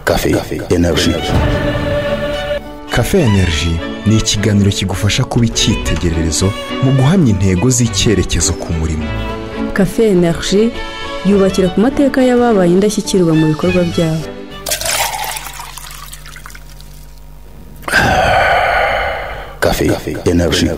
Cafe Energy. Cafe Energy ni ikiganiro kigufasha kuba icyitegererezo mu guhamya intego z'icyerekezo ku murimo cafe energy yubakira ku mateka y'ababaye indashyikirwa mu bikorwa byabo Cafe Energy.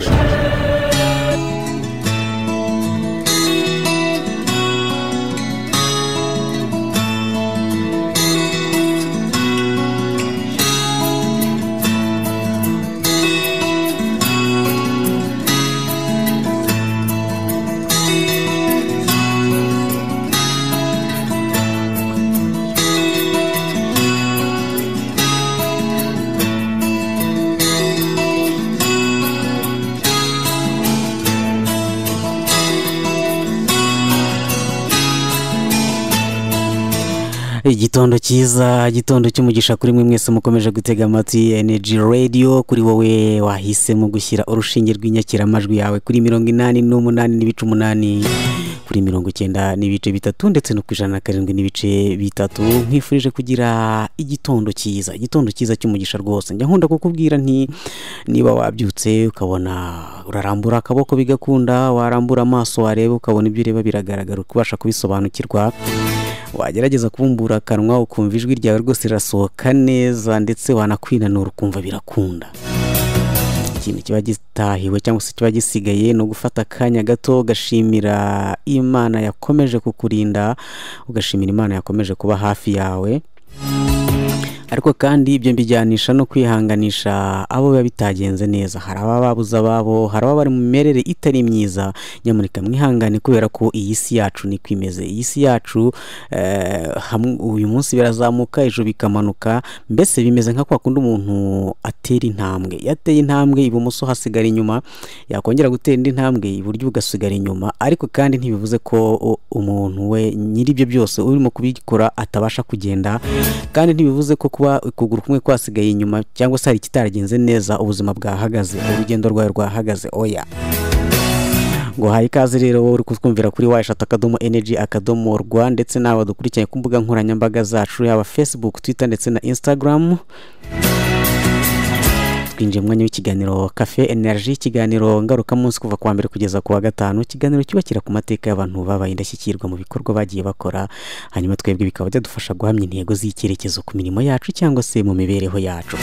igitondo cyiza igitondo cy'umugisha kuri mwe mwese mukomeje gutega amatwi energy radio kuri wowe wahisemo gushyira urushinge rw'inyakiramajwi yawe kuri mirongo inani n'umunani n'ibice umunani kuri mirongo icyenda n'ibice bitatu ndetse no ku ijana na karindwi n'ibice bitatu nkwifurije kugira igitondo cyiza igitondo cyiza cy'umugisha rwose njya nkunda kukubwira nti niba wabyutse ukabona urarambura akaboko bigakunda warambura amaso wareba ukabona ibyo ureba biragaragara ukabasha kubisobanukirwa wagerageza kubumbura akanwa ukumva ijwi ryawe rwose rirasohoka neza ndetse wanakwinanura ukumva birakunda ikintu kiba gitahiwe cyangwa se kiba gisigaye ni ugufata akanya gato ugashimira imana yakomeje kukurinda ugashimira imana yakomeje kuba hafi yawe ariko kandi ibyo mbijyanisha no kwihanganisha abo biba bitagenze neza hari ababa babuze ababo hari ababa bari mu mimerere itari myiza nyamuneka mwihangane kubera ko iyi si yacu niko imeze iyi si yacu uyu munsi birazamuka ejo bikamanuka mbese bimeze nka kwa kundi umuntu atera intambwe yateye intambwe ibumoso hasigara inyuma yakongera gutera indi ntambwe iburyo ugasigara inyuma ariko kandi ntibivuze ko umuntu we nyir'ibyo byose urimo kubikora atabasha kugenda kandi ntibivuze ko kuba ukuguru kumwe kwasigaye inyuma cyangwa se hari ikitaragenze neza ubuzima bwahagaze urugendo rwawe rwahagaze oya ngo haye ikaze rero wowe uri kutwumvira kuri wayi eshatu akadomo energy akadomo rwa ndetse n'abo dukurikiranye ku mbuga nkoranyambaga zacu yaba facebook twitter ndetse na instagram twinjiye mwanya w'ikiganiro cafe energy ikiganiro ngarukamunsi kuva kuwa mbere kugeza ku wa gatanu ikiganiro cyubakira ku mateka y'abantu babaye indashyikirwa mu bikorwa bagiye bakora hanyuma twebwe bikaba byadufasha guhamya intego z'icyerekezo ku mirimo yacu cyangwa se mu mibereho yacu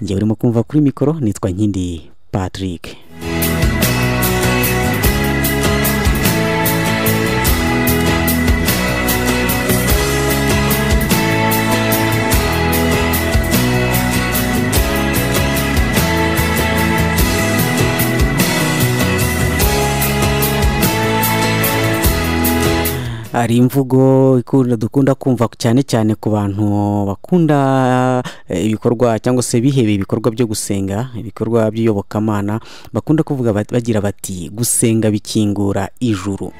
ngewe urimo kumva kuri mikoro nitwa nkindi patrick hari imvugo ikunda dukunda kumva cyane cyane ku bantu bakunda ibikorwa cyangwa se bihebeye ibikorwa byo gusenga ibikorwa by'iyobokamana bakunda kuvuga bagira bati gusenga bikingura ijuru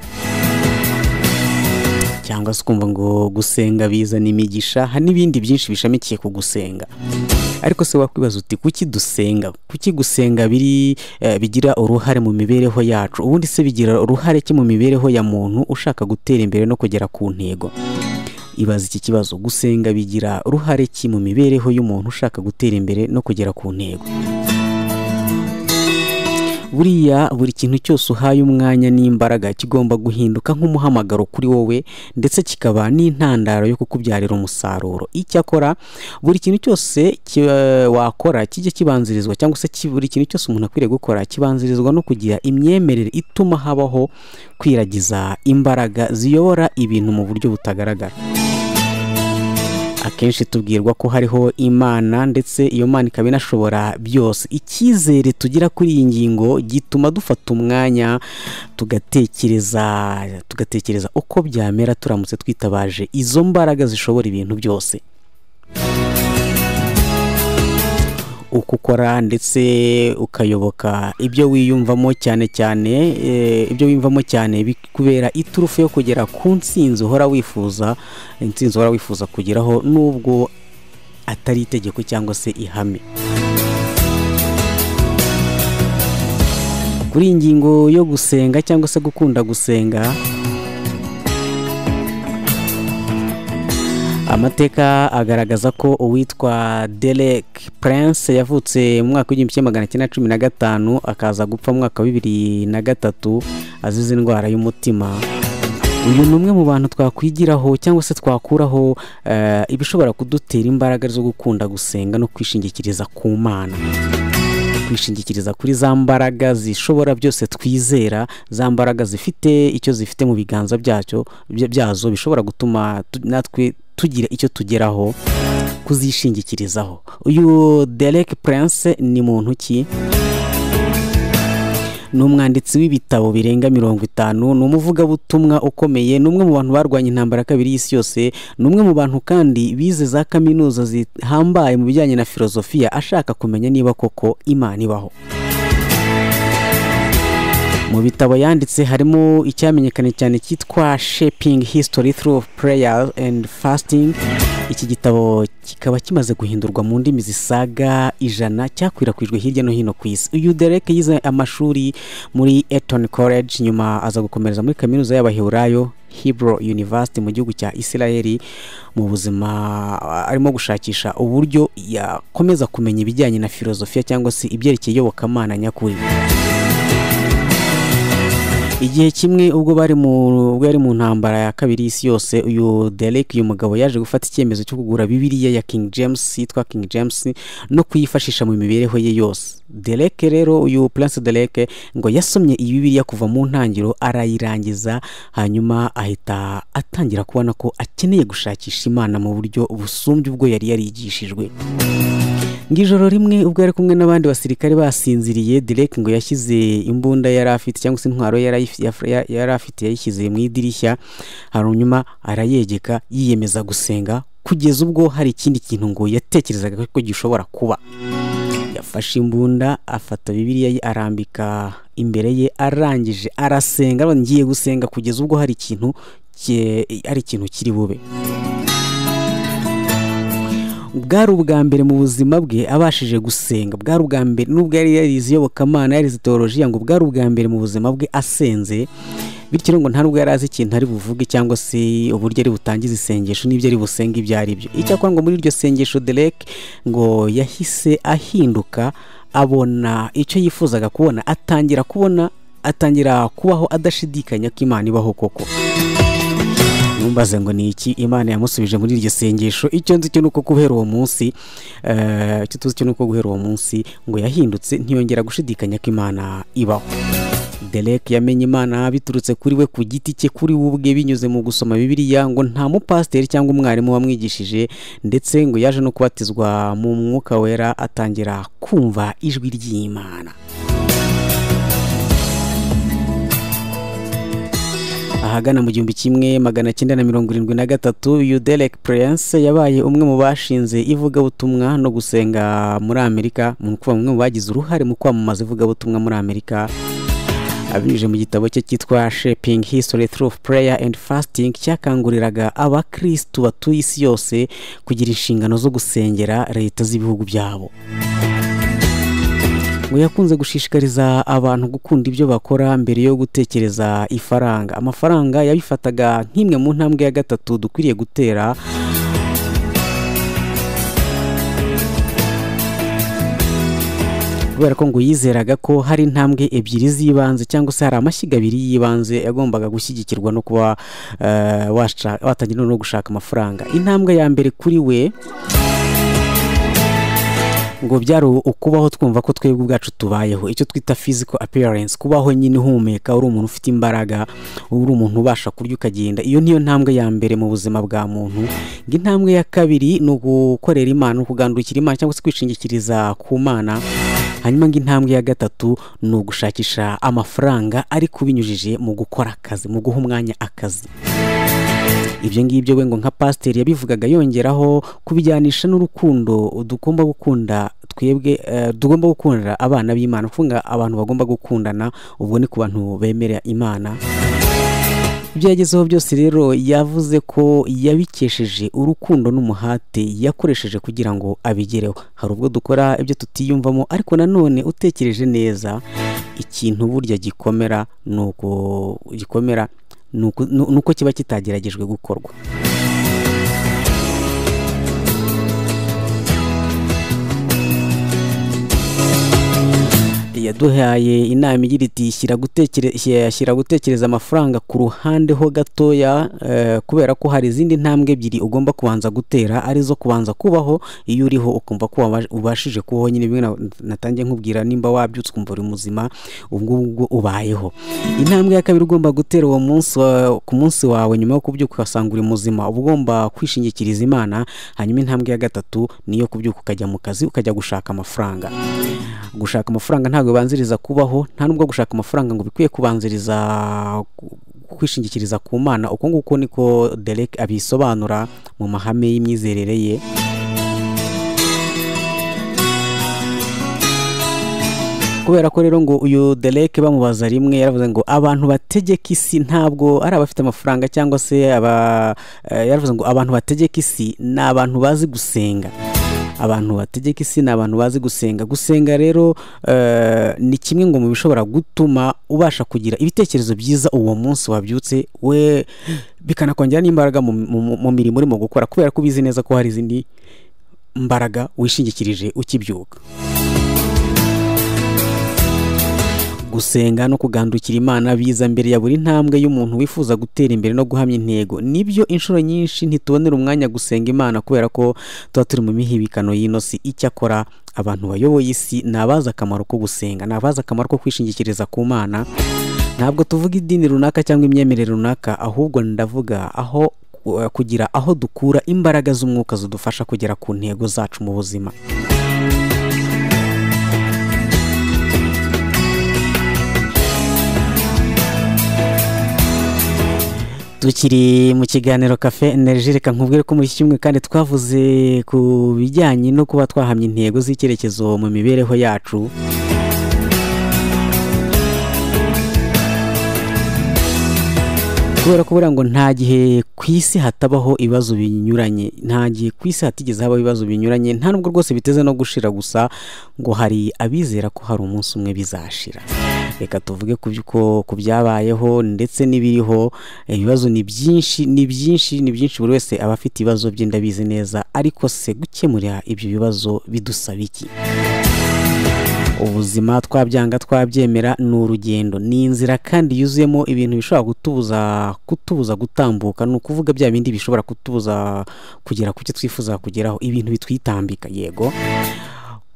cyangwa se ukumva ngo gusenga bizana imigisha hari n'ibindi byinshi bishamikiye ku gusenga ariko se wakwibaza uti kuki dusenga kuki gusenga biri bigira uruhare mu mibereho yacu ubundi se bigira uruhare ki mu mibereho ya muntu ushaka gutera imbere no kugera ku ntego ibaza iki kibazo gusenga bigira uruhare ki mu mibereho y'umuntu ushaka gutera imbere no kugera ku ntego buriya buri kintu cyose uhaye umwanya n'imbaraga kigomba guhinduka nk'umuhamagaro kuri wowe ndetse kikaba n'intandaro yo kukubyarira umusaruro icyakora buri kintu cyose wakora kijya kibanzirizwa cyangwa se buri kintu cyose umuntu akwiriye gukora kibanzirizwa no kugira imyemerere ituma habaho kwiragiza imbaraga ziyobora ibintu mu buryo butagaragara akenshi tubwirwa ko hariho imana ndetse iyo mana ikaba inashobora byose icyizere tugira kuri iyi ngingo gituma dufata umwanya tugatekereza tugatekereza uko byamera turamutse twitabaje izo mbaraga zishobora ibintu byose uko ukora ndetse ukayoboka ibyo wiyumvamo cyane cyane ibyo wiyumvamo cyane bikubera iturufu yo kugera ku nsinzi uhora wifuza insinzi uhora wifuza kugeraho nubwo atari itegeko cyangwa se ihame kuri iyi ngingo yo gusenga cyangwa se gukunda gusenga amateka agaragaza ko uwitwa derek prince yavutse mu mwaka w'igihumbi kimwe magana cyenda cumi na gatanu akaza gupfa mu mwaka wa bibiri na gatatu azize indwara y'umutima uyu ni umwe mu bantu twakwigiraho cyangwa se twakuraho eh, ibishobora kudutera imbaraga zo gukunda gusenga no kwishingikiriza ku mana kwishingikiriza kuri za mbaraga zishobora byose twizera za mbaraga zifite icyo zifite mu biganza byacyo bya- byazo bishobora gutuma tu- natwe tugira icyo tugeraho kuzishingikirizaho uyu derek prince ni muntu ki ni umwanditsi w'ibitabo birenga mirongo itanu ni umuvugabutumwa ukomeye ni umwe mu bantu barwanya intambara ya kabiri y'isi yose ni umwe mu bantu kandi bize za kaminuza zihambaye mu bijyanye na filozofiya ashaka kumenya niba koko imana ibaho mu bitabo yanditse harimo icyamenyekanye cyane cyitwa shaping history through prayer and fasting iki gitabo kikaba kimaze guhindurwa mu ndimi zisaga ijana cyakwirakwijwe hirya no hino ku isi uyu derek yize amashuri muri eton college nyuma aza gukomereza muri kaminuza y'abaheburayo hebrew university mu gihugu cya israel mu buzima a- arimo gushakisha uburyo yakomeza kumenya ibijyanye na filozofiya cyangwa se ibyerekeye iyobokamana nyakuri igihe kimwe ubwo bari mu ubwo yari mu ntambara ya kabiri y'isi yose uyu derek uyu mugabo yaje gufata icyemezo cyo kugura bibiliya ya king james yitwa king james no kuyifashisha mu mibereho ye yose derek rero uyu prince derek ngo yasomye iyi bibiliya kuva mu ntangiriro arayirangiza hanyuma ahita atangira kubona ko akeneye gushakisha imana mu buryo busumbye ubwo yari yarigishijwe ngijoro rimwe ubwo yari kumwe n'abandi basirikare basinziriye direk ngo yashyize imbunda yari afite cyangwa se intwaro yari ayifi- yaf- ya- yari afite yayishyize mu idirishya hanyuma arayegeka yiyemeza gusenga kugeza ubwo hari ikindi kintu ngo yatekerezaga ko gishobora kuba yafashe imbunda afata bibiliya ye arambika imbere ye arangije arasenga aravuga, ngiye gusenga kugeza ubwo hari ikintu ki- hari ikintu kiri bube bwari ubwa mbere mu buzima bwe abashije gusenga bwari ubwa mbere nubwo yari yarize iyobokamana yarize teolojiya ngo bwari ubwa mbere mu buzima bwe asenze bityo rero ngo nta nubwo yari azi ikintu ari buvuge cyangwa se uburyo ari butangize isengesho n'ibyo ari busenga ibyo ari byo icyakora ngo muri iryo sengesho derek ngo yahise ahinduka abona icyo yifuzaga kubona atangira kubona atangira kubaho adashidikanya ko imana ibaho koko numbaze ngo ni iki imana yamusubije muri iryo sengesho icyo nzi cyo ni uko guhera uwo munsi eh, icyo tuzi cyo ni uko guhera uwo munsi ngo yahindutse ntiyongera gushidikanya ko imana ibaho derek yamenye imana biturutse kuri we ku giti cye kuri we ubwe binyuze mu gusoma bibiliya ngo nta mupasiteri cyangwa umwarimu wamwigishije ndetse ngo yaje no kubatizwa mu mwuka wera atangira kumva ijwi ry'imana ahagana mu gihumbi kimwe magana cyenda na mirongo irindwi na gatatu uyu derek prince yabaye umwe mu bashinze ivugabutumwa no gusenga muri amerika mu kuba umwe mu bagize uruhare mu kwamamaza ivugabutumwa muri amerika abinyujije mu gitabo cye cyitwa shaping history through prayer and fasting cyakanguriraga abakristu batuye isi yose kugira inshingano zo gusengera leta z'ibihugu byabo ngo yakunze gushishikariza abantu gukunda ibyo bakora mbere yo gutekereza ifaranga amafaranga yabifataga nk'imwe mu ntambwe ya gatatu dukwiriye gutera kubera ko ngo yizeraga ko hari intambwe ebyiri z'ibanze cyangwa se hari amashyiga abiri y'ibanze yagombaga gushyigikirwa no kuba eh, washa- watangira no gushaka amafaranga intambwe ya mbere kuri we ngo byari ukubaho twumva ko twebwe ubwacu tubayeho icyo twita physical appearance kubaho nyine uhumeka uri umuntu ufite imbaraga uri umuntu ubasha kurya ukagenda iyo niyo ntambwe ya mbere mu buzima bwa muntu ngo intambwe ya kabiri ni ugukorera imana ukugandukira imana cyangwa se kwishingikiriza ku mana hanyuma ngo intambwe ya gatatu ni ugushakisha amafaranga ariko binyujije mu gukora akazi mu guha umwanya akazi ibyo ngibyo we ngo nka pasiteri yabivugaga yongeraho kubijyanisha n'urukundo dugomba gukunda twebwe eh, tugomba gukundira abana b'imana kuvuga abantu bagomba gukundana ubwo ni ku bantu bemera imana ibyo yagezeho byose rero yavuze ko yabikesheje urukundo n'umuhate yakoresheje kugira ngo abigereho hari ubwo dukora ibyo tutiyumvamo ariko nanone utekereje neza ikintu burya gikomera ni uko gikomera ni uko- ni uko kiba kitageragejwe gukorwa yaduhaye inama igira iti "Shyira gutekere- shyira- shyira gutekereza amafaranga ku ruhande ho gatoya eh, kubera ko hari izindi ntambwe ebyiri ugomba kubanza gutera arizo kubanza kubaho iyo uriho ukumva ko waba- ubashije kubaho nyine bimwe na- natangiye nkubwira nimba wabyutse ukumva uri muzima ubwo ngubwo ubayeho intambwe ya kabiri ugomba gutera uwo munsi wa- ku munsi wawe nyuma yo kubyuka ugasanga uri muzima uba ugomba kwishingikiriza imana hanyuma intambwe ya gatatu niyo kubyuka ukajya mu kazi ukajya gushaka amafaranga gushaka amafaranga ntabwo bibanziriza kubaho nta nubwo gushaka amafaranga ngo bikwiye kubanziriza ku- kwishingikiriza ku mana uko nguko niko derek abisobanura mu mahame y'imyizerere ye kubera ko rero ngo uyu dereke bamubaza rimwe yaravuze ngo abantu bategeka isi ntabwo ari abafite amafaranga cyangwa se aba eh, yaravuze ngo abantu bategeka isi ni abantu bazi gusenga abantu bategeka isi ni abantu bazi gusenga gusenga rero eh, ni kimwe ngo mu bishobora gutuma ubasha kugira ibitekerezo byiza uwo munsi wabyutse we bikanakongera n'imbaraga mu- mu mu mirimo urimo gukora kubera ko ubizi neza ko hari izindi mbaraga wishingikirije ukibyuka gusenga no kugandukira imana biza mbere ya buri ntambwe y'umuntu wifuza gutera imbere no guhamya intego nibyo inshuro nyinshi ntitubonera umwanya gusenga imana kubera ko tuba turi mu mihibikano y'ino si icyakora abantu bayoboye isi ni abazi akamaro ko gusenga ni abazi akamaro ko kwishingikiriza ku mana ntabwo tuvuga idini runaka cyangwa imyemerere runaka ahubwo ndavuga aho eh, kugira aho dukura imbaraga z'umwuka zidufasha kugera ku ntego zacu mu buzima tukiri mu kiganiro kafe energy reka nkubwire ko muri iki cyumweru kandi twavuze ku bijyanye no kuba twahamya intego z'icyerekezo mu mibereho yacu kubera ko buriya ngo nta gihe ku isi hatabaho ibibazo binyuranye nta gihe ku isi hatigeze habaho ibibazo binyuranye nta nubwo rwose biteze no gushira gusa ngo hari abizera ko hari umunsi umwe bizashira reka tuvuge ku by'uko- ku byabayeho ndetse n'ibiriho ibibazo ni byinshi ni byinshi ni byinshi buri wese aba afite ibibazo bye ndabizi neza ariko se gukemura ibyo bibazo bidusaba iki ubuzima twabyanga twabyemera ni urugendo ni inzira kandi yuzuyemo ibintu bishobora kutubuza kutubuza gutambuka ni ukuvuga bya bindi bishobora kutubuza kugera ku cyo twifuza kugeraho ibintu bitwitambika yego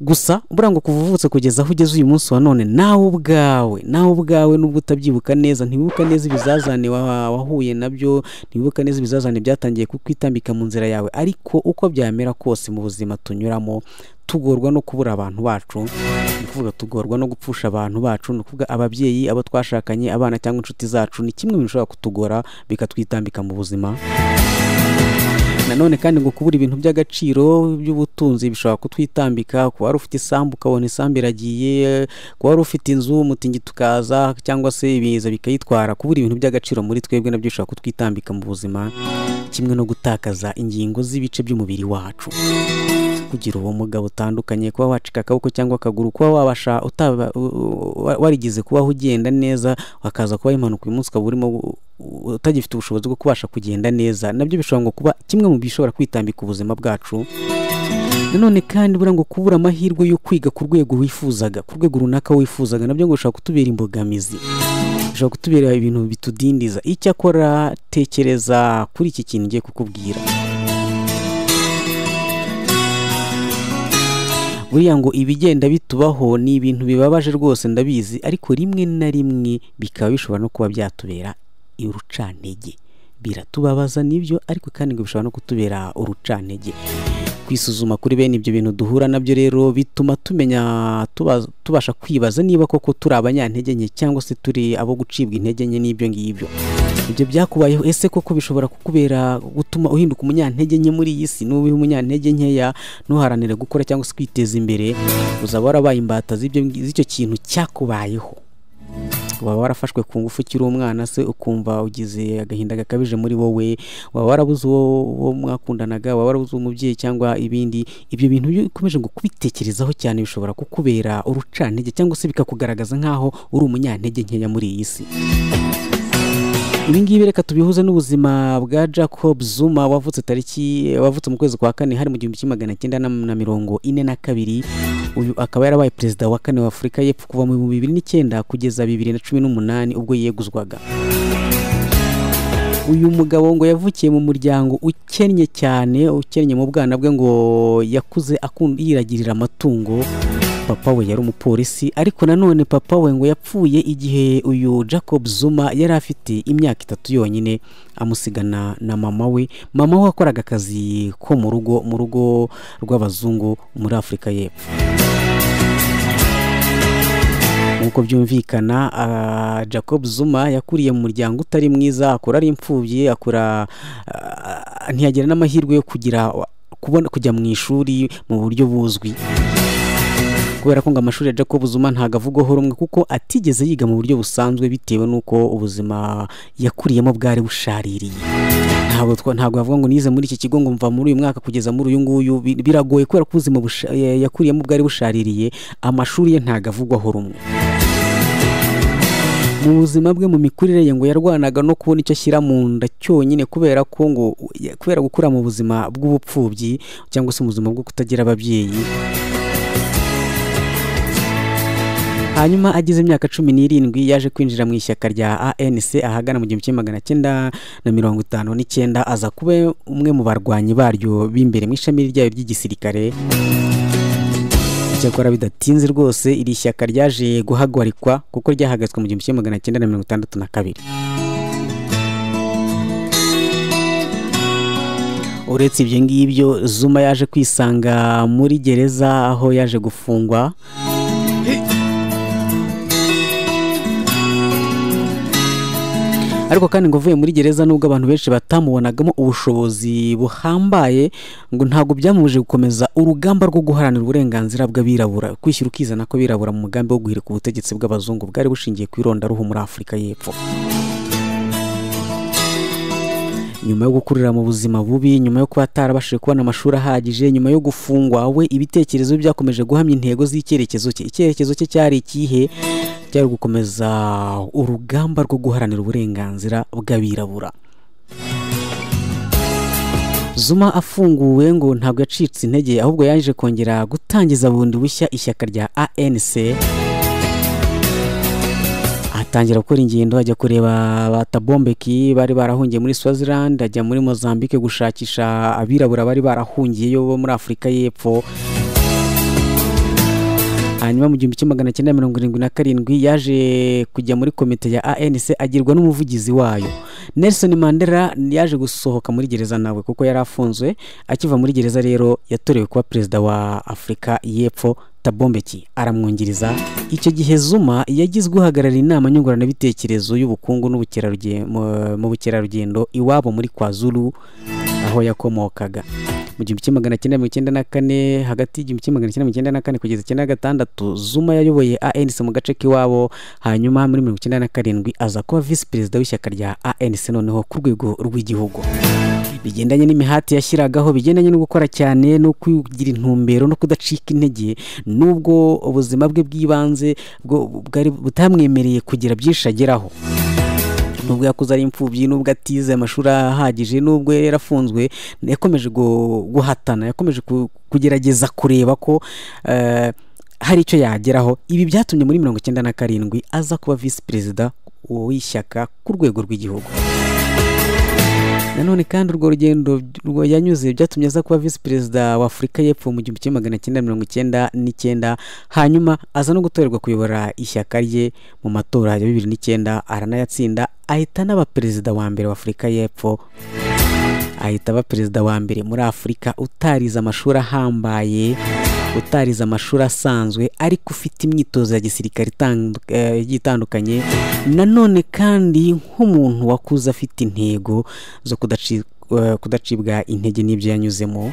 gusa buriya ngo kuva uvutse kugeza aho ugeze uyu munsi wa none nawe ubwawe nawe ubwawe nubwo utabyibuka neza ntiwibuka neza ibizazane wa- wahuye nabyo ntiwibuka neza ibizazane byatangiye kukwitambika mu nzira yawe ariko uko byamera kose mu buzima tunyuramo tugorwa no kubura abantu bacu ni ukuvuga tugorwa no gupfusha abantu bacu ni ukuvuga ababyeyi abo twashakanye abana cyangwa inshuti zacu ni kimwe mu bishobora kutugora bikatwitambika mu buzima nanone kandi ngo kubura ibintu by'agaciro by'ubutunzi bishobora kutwitambika kuba wari ufite isambu ukabona isambu iragiye kuba wari ufite inzu umutingito ukaza cyangwa se ibiza bikayitwara kubura ibintu by'agaciro muri twebwe nabyo bishobora kutwitambika mu buzima kimwe no gutakaza ingingo z'ibice by'umubiri wacu kugira ubumuga butandukanye kuba wacika akaboko cyangwa akaguru kuba wabasha utaba u- u- wa- warigeze kubaho ugenda neza wakaza kuba impanuka uyu munsi ukaba urimo u- u- utagifite ubushobozi bwo kubasha kugenda neza nabyo bishobora ngo kuba kimwe mu bishobora kwitambika ubuzima bwacu nanone kandi buriya ngo kubura amahirwe yo kwiga ku rwego wifuzaga ku rwego runaka wifuzaga nabyo ngo bishobora kutubera imbogamizi bishobora kutubera ibintu bitudindiza icyakora tekereza kuri iki kintu ngiye kukubwira buriya ngo ibigenda bitubaho ni ibintu bibabaje rwose ndabizi ariko rimwe na rimwe bikaba bishobora no kuba byatubera urucantege biratubabaza nibyo ariko kandi ngo bishobora no kutubera urucantege kwisuzuma kuri bene ibyo bintu duhura nabyo rero bituma tumenya tuba- tubasha kwibaza niba koko turi abanyantege nke cyangwa se turi abo gucibwa intege nke n'ibyo ngibyo ibyo byakubayeho ese koko bishobora kukubera gutuma uhinduka umunyantege nke muri iyi si nuba umunyantege nkeya ntuharanire gukora cyangwa se kwiteza imbere uzaba warabaye imbata z'ibyo ngi- z'icyo kintu cyakubayeho waba warafashwe ku ngufu ukiri umwana se ukumva ugize agahinda gakabije muri wowe waba warabuze uwo uwo mwakundanaga waba warabuze umubyeyi cyangwa ibindi ibyo bintu iyo ukomeje ngo kubitekerezaho cyane bishobora kukubera urucantege cyangwa se bikakugaragaza nk'aho uri umunyantege nkeya muri iyi si ibingibi reka tubihuze n'ubuzima bwa jacob zuma wavutse tariki wavutse mu kwezi kwa kane hari mu gihumbi kimwe magana cyenda na- na mirongo ine na kabiri uyu akaba yarabaye perezida wa kane wa afurika y'epfo kuva mu bihumbi bibiri n'icyenda kugeza bibiri na cumi n'umunani ubwo yeguzwaga uyu mugabo ngo yavukiye mu muryango ukennye cyane ukennye mu bwana bwe ngo yakuze akunda yiragirira amatungo papa we yari umupolisi ariko nanone papa we ngo yapfuye igihe uyu jacob zuma yari afite imyaka itatu yonyine amusigana na mama we mama we wakoraga akazi ko mu rugo mu rugo rw'abazungu muri afurika y'epfo nk'uko byumvikana ah, jacob zuma yakuriye mu muryango utari mwiza akura ari imfubyi akura ah, ntiyagira n'amahirwe yo kugira kubona kujya mu ishuri mu buryo buzwi kubera ko ngo amashuri ya jacob zuma ntabwo avugwaho rumwe kuko atigeze yiga mu buryo busanzwe bitewe n'uko ubuzima yakuriyemo bwari bushaririye ntabwo twa- ntabwo yavuga ngo nize muri iki kigo ngo mva muri uyu mwaka kugeza muri uyu nguyu bi- biragoye kubera ko ubuzima busha- ya- yakuriyemo bwari bushaririye amashuri ye ntabwo avugwaho rumwe mu buzima bwe mu mikurire ye ngo yarwanaga no kubona icyo ashyira mu nda cyonyine kubera ko ngo kubera gukura mu buzima bw'ubupfubyi cyangwa se mu buzima bwo kutagira ababyeyi hanyuma agize imyaka cumi n'irindwi yaje kwinjira mu ishyaka rya anc ahagana mu gihumbi kimwe magana cyenda na mirongo itanu n'icyenda aza kuba umwe mu barwanyi baryo b'imbere mu ishami ryayo ry'igisirikare cyakora bidatinze rwose iri shyaka ryaje guhagarikwa kuko ryahagaritswe mu gihumbi kimwe magana cyenda na mirongo itandatu na kabiri uretse ibyo ngibyo zuma yaje kwisanga muri gereza aho yaje gufungwa ariko kandi ngo uvuye muri gereza nubwo abantu benshi batamubonagamo ubushobozi buhambaye ngo ntabwo byamubujije gukomeza urugamba rwo guharanira uburenganzira bw'abirabura kwishyira ukizana ko birabura mu mugambi wo guhirika ubutegetsi bw'abazungu bwari bushingiye ku irondaruhu muri afurika y'epfo nyuma yo gukurira mu buzima bubi nyuma yo kuba atarabashije kubona amashuri ahagije nyuma yo gufungwa we ibitekerezo bye byakomeje guhamya intego z'icyerekezo cye icyerekezo cye cyari ikihe cyari gukomeza urugamba rwo guharanira uburenganzira bw'abirabura zuma afunguwe ngo ntabwo yacitse intege ahubwo yaje kongera gutangiza bundi bushya ishyaka rya anc atangira gukora ingendo ajya kureba batabombeki bari barahungiye muri swaziland ajya muri mozambique gushakisha abirabura bari barahungiyeyo bo muri afurika y'epfo hanyuma mu gihumbi kimwe magana cyenda mirongo irindwi na karindwi yaje kujya muri komite ya anc agirwa n'umuvugizi wayo nelson mandela yaje gusohoka muri gereza nawe kuko yari afunzwe akiva muri gereza rero yatorewe kuba perezida wa afurika y'epfo tabombeki aramwungiriza icyo gihe zuma yagizwe uhagarariye inama nyunguranabitekerezo y'ubukungu n'ubukerarugendo mu- mu bukerarugendo iwabo muri kwazulu aho yakomokaga mu gihumbi kimwe magana cyenda mirongo icyenda na kane hagati y'igihumbi kimwe magana cyenda mirongo icyenda na kane kugeza icyenda na gatandatu zuma yayoboye anc mu gace k'iwabo hanyuma muri mirongo icyenda na karindwi aza kuba visi perezida w'ishyaka rya anc noneho ku rwego rw'igihugu bigendanye n'imihati yashyiragaho bigendanye no gukora cyane no kugira intumbero no kudacika intege nubwo ubuzima bwe bw'ibanze bwo- bwari butamwemereye kugira byinshi ageraho nubwo yakuze ari imfubyi nubwo atize amashuri ahagije nubwo yarafunzwe yakomeje gu- guhatana yakomeje ku- kugerageza kureba ko eh, hari icyo yageraho ibi byatumye muri mirongo icyenda na karindwi aza kuba visi perezida w'ishyaka ku rwego rw'igihugu nanone kandi urwo rugendo rwo yanyuze byatumye aza kuba visi perezida wa afurika y'epfo mu gihumbi kimwe magana cyenda mirongo icyenda n'icyenda hanyuma aza no gutorerwa kuyobora ishyaka rye mu matora ya bibiri n'icyenda aranayatsinda ahita anaba perezida wa mbere wa afurika y'epfo ahita aba perezida wa mbere muri afurika utarize amashuri ahambaye utarize amashuri asanzwe ariko ufite imyitozo ya gisirikare itandu- eh, igiye itandukanye nanone kandi nk'umuntu wakuze afite intego zo kudaci- eh, kudacibwa intege n'ibyo yanyuzemo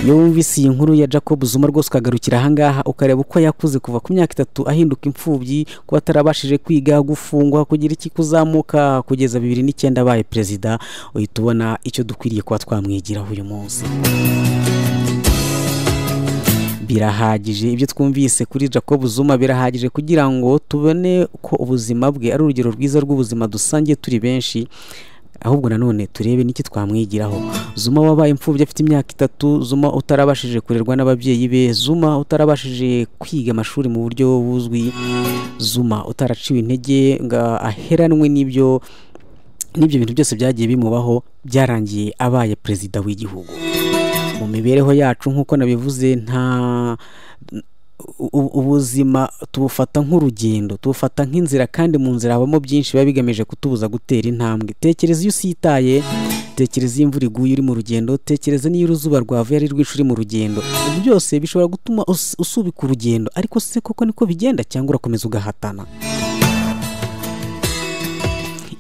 iyo wumvise iyi nkuru ya jacob zuma rwose ukagarukira ahangaha ukareba uko yakuze kuva ku myaka itatu ahinduka imfubyi kuba atarabashije kwiga gufungwa kugira iki kuzamuka kugeza bibiri n'icyenda abaye perezida uhita ubona icyo dukwiriye kuba twamwigiraho uyu munsi birahagije ibyo twumvise kuri jacob zuma birahagije kugira ngo tubone ko ubuzima bwe ari urugero rwiza rw'ubuzima dusangiye turi benshi ahubwo nanone turebe n'iki twamwigiraho zuma wabaye imfubyi afite imyaka itatu zuma utarabashije kurerwa n'ababyeyi be zuma utarabashije kwiga amashuri mu buryo buzwi zuma utaraciwe intege ngo aheranwe n'ibyo n'ibyo bintu byose byagiye bimubaho byarangiye abaye perezida w'igihugu mu mibereho yacu nk'uko nabivuze nta u- ubuzima tubufata nk'urugendo tubufata nk'inzira kandi mu nzira habamo byinshi biba bigamije kutubuza gutera intambwe tekereza iyo usitaye tekereza iyo imvura iguye uri mu rugendo tekereza n'iyo uruzuba rwavuye ari rwinshi uri mu rugendo ibyo byose bishobora gutuma us- usubika urugendo ariko se koko niko bigenda cyangwa urakomeza ugahatana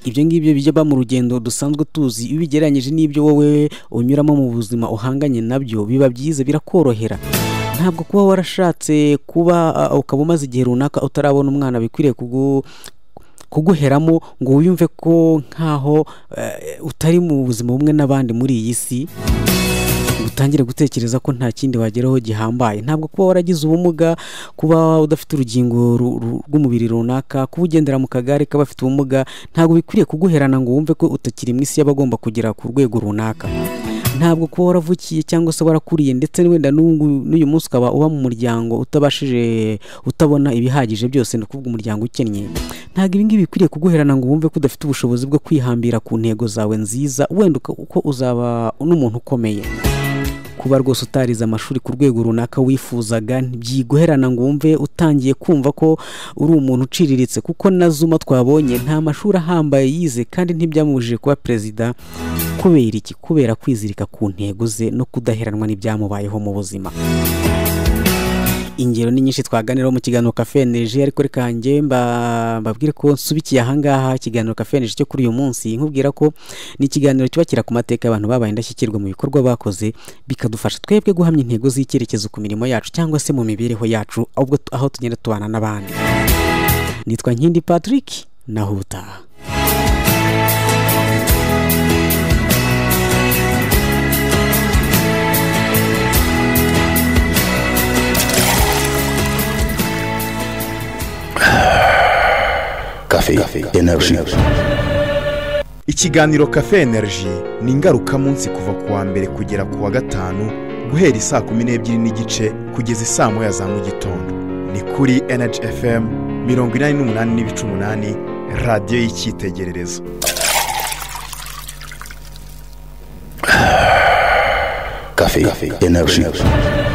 ibyo ngibyo bijya mu rugendo dusanzwe tuzi iyo ubigereranyije n'ibyo wowe unyuramo mu buzima uhanganye nabyo biba byiza birakorohera ntabwo kuba warashatse kuba ah, ukaba umaze igihe runaka utarabona umwana bikwiriye kugu kuguheramo ngo wiyumve ko nkaho eh, utari mu buzima bumwe n'abandi muri iyi si utangire gutekereza ko nta kindi wageraho gihambaye ntabwo kuba waragize ubumuga kuba udafite urugingo ru- ru- rw'umubiri runaka kuba ugendera mu kagare k'abafite ubumuga ntabwo bikwiriye kuguherana ngo wumve ko utakiri mu isi y'abagomba kugera ku rwego runaka ntabwo kuba waravukiye cyangwa se warakuriye ndetse wenda n'ubu n'uyu munsi ukaba uba mu muryango utabashije utabona ibihagije byose ni ukuvuga umuryango ukennye ntabwo ibi ngibi bikwiriye kuguherana ngo wumve ko udafite ubushobozi bwo kwihambira ku ntego zawe nziza wenda uka- uko uzaba n'umuntu ukomeye kuba rwose utarize amashuri ku rwego runaka wifuzaga ntibyiguherana ngo wumve utangiye kumva ko uri umuntu uciriritse kuko na zuma twabonye nta mashuri ahambaye yize kandi ntibyamubujije kuba perezida kubera iki kubera kwizirika ku ntego ze no kudaheranwa n'ibyamubayeho mu buzima ingero ni nyinshi twaganiraho mu kiganiro kafeneje ariko reka njye mba- mbabwire ko nsubikiye ahangaha ikiganiro kafeneje cyo kuri uyu munsi nkubwira ko ni ikiganiro cyubakira ku mateka y'abantu babaye indashyikirwa mu bikorwa bakoze bikadufasha twebwe guhamya intego z'icyerekezo ku mirimo yacu cyangwa se mu mibereho yacu ahubwo tu- aho tugenda tubana n'abandi nitwa nkindi patrick naho ubutaha Café, énergie. ikiganiro kafe energy ni ingarukamunsi kuva ku wa mbere kugera ku wa gatanu guhera isaa kumi n'ebyiri n'igice kugeza isaa moya za mu gitondo ni kuri energy fm mirongo inani n'umunani n'ibice umunani radiyo y'icyitegererezo Café, énergie.